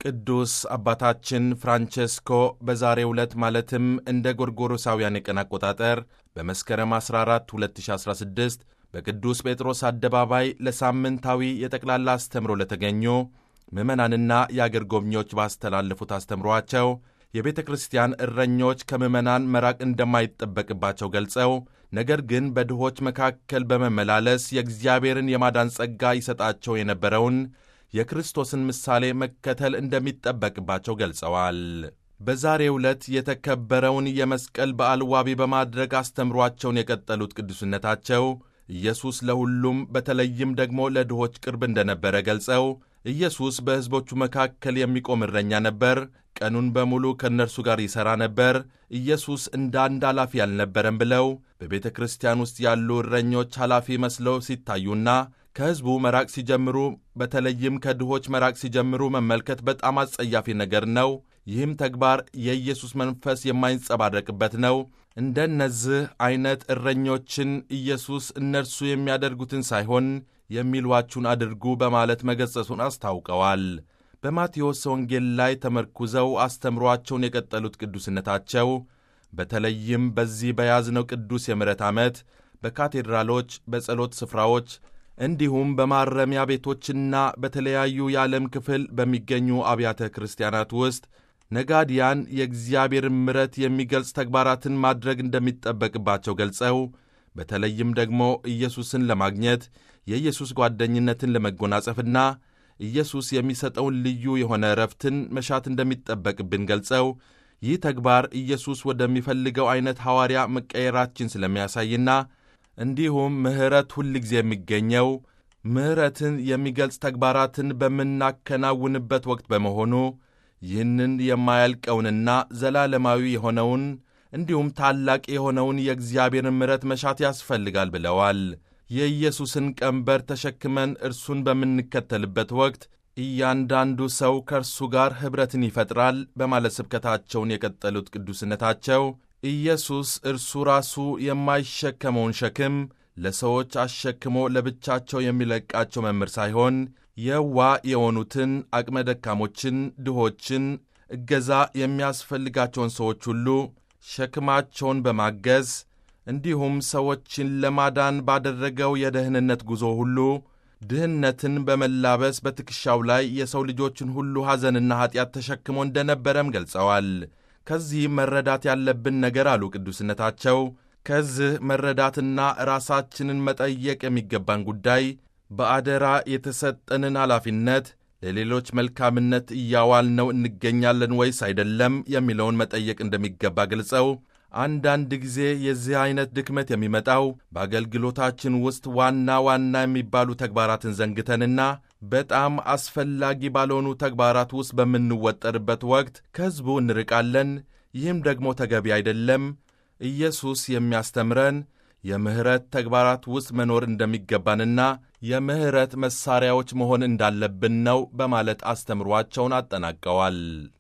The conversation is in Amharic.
ቅዱስ አባታችን ፍራንቼስኮ በዛሬው ዕለት ማለትም እንደ ጎርጎሮሳውያን የቀን አቆጣጠር በመስከረም 14 2016 በቅዱስ ጴጥሮስ አደባባይ ለሳምንታዊ የጠቅላላ አስተምሮ ለተገኙ ምዕመናንና የአገር ጎብኚዎች ባስተላለፉት አስተምሯቸው የቤተ ክርስቲያን እረኞች ከምዕመናን መራቅ እንደማይጠበቅባቸው ገልጸው ነገር ግን በድሆች መካከል በመመላለስ የእግዚአብሔርን የማዳን ጸጋ ይሰጣቸው የነበረውን የክርስቶስን ምሳሌ መከተል እንደሚጠበቅባቸው ገልጸዋል። በዛሬው ዕለት የተከበረውን የመስቀል በዓል ዋቢ በማድረግ አስተምሯቸውን የቀጠሉት ቅዱስነታቸው ኢየሱስ ለሁሉም በተለይም ደግሞ ለድሆች ቅርብ እንደነበረ ገልጸው ኢየሱስ በሕዝቦቹ መካከል የሚቆም እረኛ ነበር። ቀኑን በሙሉ ከእነርሱ ጋር ይሠራ ነበር። ኢየሱስ እንደ አንድ ኃላፊ አልነበረም ብለው በቤተ ክርስቲያን ውስጥ ያሉ እረኞች ኃላፊ መስለው ሲታዩና ከሕዝቡ መራቅ ሲጀምሩ በተለይም ከድሆች መራቅ ሲጀምሩ መመልከት በጣም አጸያፊ ነገር ነው። ይህም ተግባር የኢየሱስ መንፈስ የማይንጸባረቅበት ነው። እንደነዚህ ዐይነት እረኞችን ኢየሱስ እነርሱ የሚያደርጉትን ሳይሆን የሚሏችሁን አድርጉ በማለት መገጸሱን አስታውቀዋል። በማቴዎስ ወንጌል ላይ ተመርኩዘው አስተምሯቸውን የቀጠሉት ቅዱስነታቸው በተለይም በዚህ በያዝነው ቅዱስ የምሕረት ዓመት በካቴድራሎች፣ በጸሎት ስፍራዎች እንዲሁም በማረሚያ ቤቶችና በተለያዩ የዓለም ክፍል በሚገኙ አብያተ ክርስቲያናት ውስጥ ነጋዲያን የእግዚአብሔርን ምሕረት የሚገልጽ ተግባራትን ማድረግ እንደሚጠበቅባቸው ገልጸው በተለይም ደግሞ ኢየሱስን ለማግኘት የኢየሱስ ጓደኝነትን ለመጎናጸፍና ኢየሱስ የሚሰጠውን ልዩ የሆነ እረፍትን መሻት እንደሚጠበቅብን ገልጸው ይህ ተግባር ኢየሱስ ወደሚፈልገው ዐይነት ሐዋርያ መቀየራችን ስለሚያሳይና እንዲሁም ምሕረት ሁል ጊዜ የሚገኘው ምሕረትን የሚገልጽ ተግባራትን በምናከናውንበት ወቅት በመሆኑ ይህንን የማያልቀውንና ዘላለማዊ የሆነውን እንዲሁም ታላቅ የሆነውን የእግዚአብሔርን ምሕረት መሻት ያስፈልጋል ብለዋል። የኢየሱስን ቀንበር ተሸክመን እርሱን በምንከተልበት ወቅት እያንዳንዱ ሰው ከእርሱ ጋር ኅብረትን ይፈጥራል በማለት ስብከታቸውን የቀጠሉት ቅዱስነታቸው ኢየሱስ እርሱ ራሱ የማይሸከመውን ሸክም ለሰዎች አሸክሞ ለብቻቸው የሚለቃቸው መምህር ሳይሆን የዋ የሆኑትን አቅመ ደካሞችን፣ ድሆችን፣ እገዛ የሚያስፈልጋቸውን ሰዎች ሁሉ ሸክማቸውን በማገዝ እንዲሁም ሰዎችን ለማዳን ባደረገው የደህንነት ጉዞ ሁሉ ድህነትን በመላበስ በትከሻው ላይ የሰው ልጆችን ሁሉ ሐዘንና ኀጢአት ተሸክሞ እንደነበረም ገልጸዋል። ከዚህ መረዳት ያለብን ነገር አሉ ቅዱስነታቸው፣ ከዚህ መረዳትና ራሳችንን መጠየቅ የሚገባን ጉዳይ በአደራ የተሰጠንን ኃላፊነት ለሌሎች መልካምነት እያዋልነው እንገኛለን ወይስ አይደለም የሚለውን መጠየቅ እንደሚገባ ገልጸው አንዳንድ ጊዜ የዚህ ዐይነት ድክመት የሚመጣው በአገልግሎታችን ውስጥ ዋና ዋና የሚባሉ ተግባራትን ዘንግተንና በጣም አስፈላጊ ባልሆኑ ተግባራት ውስጥ በምንወጠርበት ወቅት ከሕዝቡ እንርቃለን። ይህም ደግሞ ተገቢ አይደለም። ኢየሱስ የሚያስተምረን የምሕረት ተግባራት ውስጥ መኖር እንደሚገባንና የምሕረት መሣሪያዎች መሆን እንዳለብን ነው በማለት አስተምሯቸውን አጠናቀዋል።